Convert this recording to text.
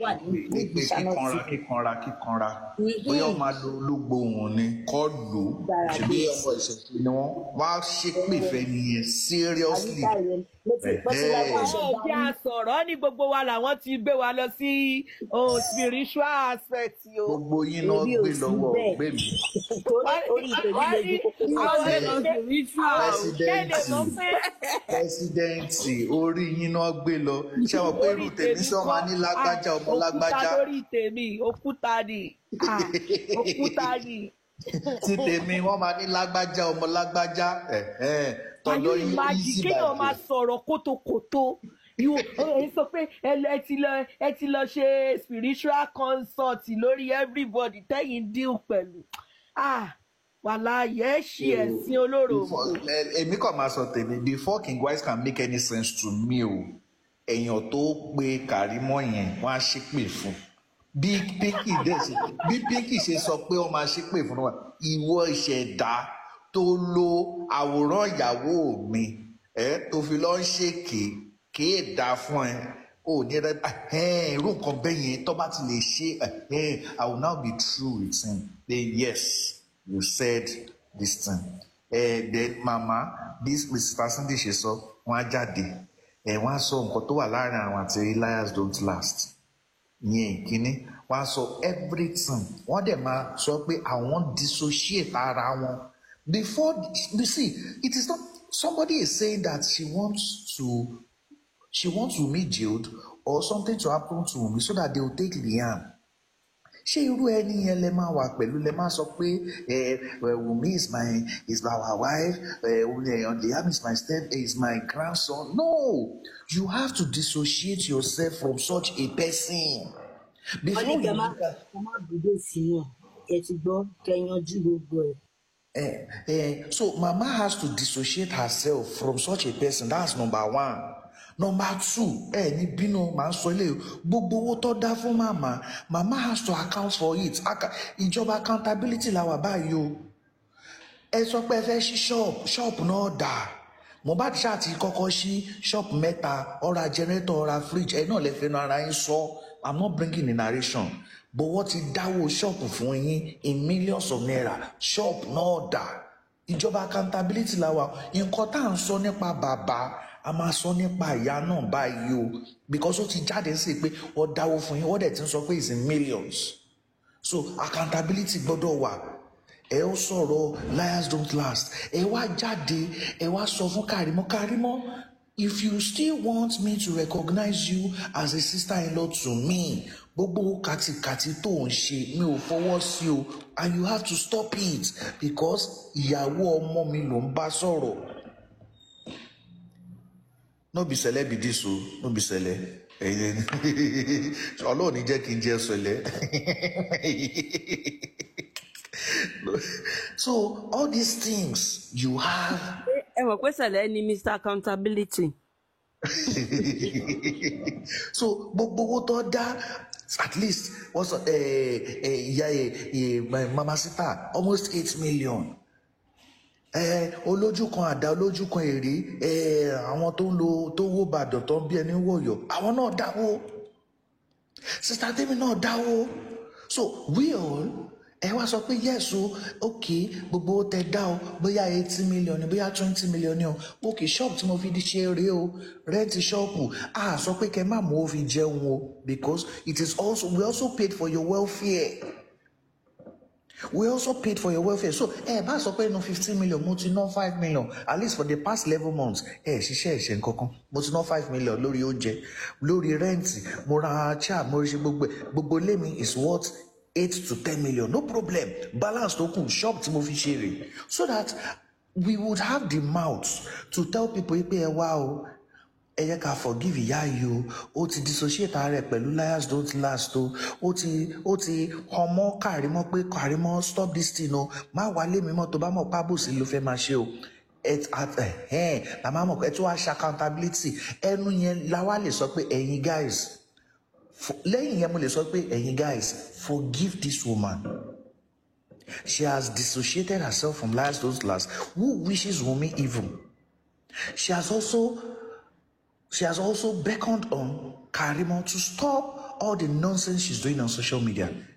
wà ní ní pé ìgbésànà kíkanra sí kíkanra kíkanra Mhm. bóyá ó máa lo ológbò wọn ni kọ́ lò ó Gbàrà ṣèbí dé. ọmọ ìṣẹ̀ṣẹ̀ ni wọ́n wá ṣépè fẹ́ nìyẹn seriously àyíká rẹ ló ti pẹ́ sí láti Ẹ̀hẹ́. ṣe ẹ jẹ́ dání àsọ̀rọ̀ ní gbogbo wa làwọn ti gbé wa lọ sí oh, spiritual aspect o. gbogbo yín náà èmi ò gbé sí lọ́wọ́ bẹ́ẹ̀ gbé mi torí orí ìtòjú wọ́n lójú ní kókó sí àwọn Ṣé èèyàn spiritual kéde mọ́ pé pẹ́sidẹ́ǹtì orí yín náà gbé lọ ṣé àwọn pé irú orí tèmi tèmi sọ máa ní kọ́ lágbájá ah, ọmọ lágbájá òkúta lórí tèmi òkúta ni ah, òkúta ni. tí tèmi wọ́n máa ní lágbájá ọmọ lágbájá ẹ̀hẹ́n, Can you tọ̀dọ̀ yín imagine easy kéèyàn máa bàjẹ́. sọ̀rọ̀ kótókótó yóò ẹ sọ pé ẹ lọ- ẹ ti lọ ẹ ti lọ ṣe spiritual consult lórí everybody tẹ́yìn deal pẹ̀lú ah wàláyé ẹ ṣe ẹ̀sìn olóró mọ́. Before- ẹ- èmi kàn máa sọ tèmi before king wise can make any sense to me o èèyàn tó pe kàrímọ́ yẹn wọ́n á ṣépè fún bí pinky dẹ̀ ṣe bí pinky ṣe sọ pé wọ́n máa ṣépè fún wa ìwọ ìṣẹ̀dá tó lo àwòrán ìyàwó mi ẹ tó fi lọ ń ṣèké kéè dá fún ẹ ò ní rẹ ẹhẹn irú nǹkan bẹ́ẹ̀ yẹn tó bá ti lè ṣe ẹhẹn i will now be true with him then yes you said this thing ẹ then mama this mr sunday ṣe sọ wọn á jáde ẹ wọn á sọ nǹkan tó wà láàrin àwọn àti liars don't last yẹn ìkíní wọn á sọ everything wọn dẹ̀ máa sọ pé àwọn dissociate ara wọn before you see it is not somebody is saying that she wants to she wants Wunmi jailed or something to happen to Wunmi so that they will take Liam ṣé irú ẹni yẹn lẹ máa wà pẹ̀lú lẹ máa sọ pé ẹ ẹ Wunmi is my is our wife ẹ ẹ Liam is my step is my grandson no you have to dissociate yourself from such a person wọn ní before kẹ you má look at kẹ má dúdú sínú ẹ ti gbọ́ kẹ yanjú gbogbo ẹ Eh, eh, so mama has to dissociate herself from such a person that's number one number two ẹ ní bínú màá sọ ilé gbogbo owó tó dá fún màmá mama has to account for it Aka- ìjọba accountability la wà báyìí o ẹ sọ pé ẹ fẹ́ ṣí ṣọ́ọ̀bù ṣọ́ọ̀bù náà dà mohbad ṣáà ti kọ́kọ́ ṣí ṣọ́ọ̀bù mẹ́ta ọ̀ra jẹnẹrétọ̀ ọ̀ra fridge ẹ náà lè fẹnu ara yín sọ i'm not bringing in narration but wọ́n ti dáwó ṣọ́ọ̀bù fún yín in millions of naira ṣọ́ọ̀bù náà dà ìjọba accountability la wà nǹkan tá à ń sọ nípa bàbá a máa sọ nípa ìyá náà báyìí o because ó ti jáde sí i pé wọ́n dáwó fún yín wọ́n dẹ̀ ti ń sọ pé it's in millions so accountability gbọ́dọ̀ wà ẹ ó sọ̀rọ̀ liars don't last ẹ wá jáde ẹ wá sọ fún Kàrímọ́ Kàrímọ́ if you still want me to recognize you as a sister-in-law to me gbogbo kàtìkàtì tó ń ṣe mi ò fọwọ́ sí o and you have to stop it because ìyàwó ọmọ mi ló ń bá sọ̀rọ̀ no be sẹlẹ be this o no be sẹlẹ ẹyẹ Ọlọ́run ní jẹ́ kí n jẹ́ sẹlẹ so all these things you have ẹ mọ̀ pé sẹ̀lẹ̀ ni mr accountability. so gbogbo owó tó dá at least wọ́n sọ ẹ ẹ ìyá ẹ ẹ mama sita almost eight million ẹ olójú kan àdá olójú kan èrè ẹ àwọn tó ń lo tó ń wó bàdàn tó ń bí ẹni wọ̀yọ̀ àwọn náà dáwó sista tèmi náà dáwó so we all ẹ wá sọ pé yes o ok gbogbo owó tẹ dá o bóyá eighty million ni bóyá twenty million ni o ok shop tí mo fi di ṣe rèé o rẹ́ǹtì ṣọ́ọ̀pù a sọ pé kẹ má mú o fi jẹun o because it is also we also paid for your welfare we also paid for your welfare so ẹ bá sọ pé inú fifteen million mo ti ná five million at least for the past eleven months ẹ ṣiṣẹ́ ẹ̀ṣẹ̀ nkankan mo ti ná five million lórí oúnjẹ lórí rẹ́ǹtì mo ra chair mo ṣe gbogbo ẹ̀ gbogbo ilé mi is worth eight to ten million no problem balance tó kù shop tí mo fi ṣe rè so that we would have the mouth to tell people pé ẹ wá o ẹ yẹ ká forgive ìyá yìí o ó ti dissociate ara rẹ̀ pẹ̀lú liars don't last o ó ti ó ti ọmọ Kàrímọ́ pé Kàrímọ́ stop this thing o má wálé mi mọ́ tó bá mọ̀ pábòsí ló fẹ́ máa ṣe o at at ẹ̀hẹ́n la máa mọ̀ pé ẹ tún wá ṣe accountability ẹnu yẹn la wá lè sọ pé ẹ̀yin guys fo- lẹ́yìn yẹn mo lè sọ pé ẹ̀yin guys forgive this woman she has dissociated herself from liars don't last who wishes Wunmi evil she has also She has also beckoned on Karimo to stop all the nonsense she's doing on social media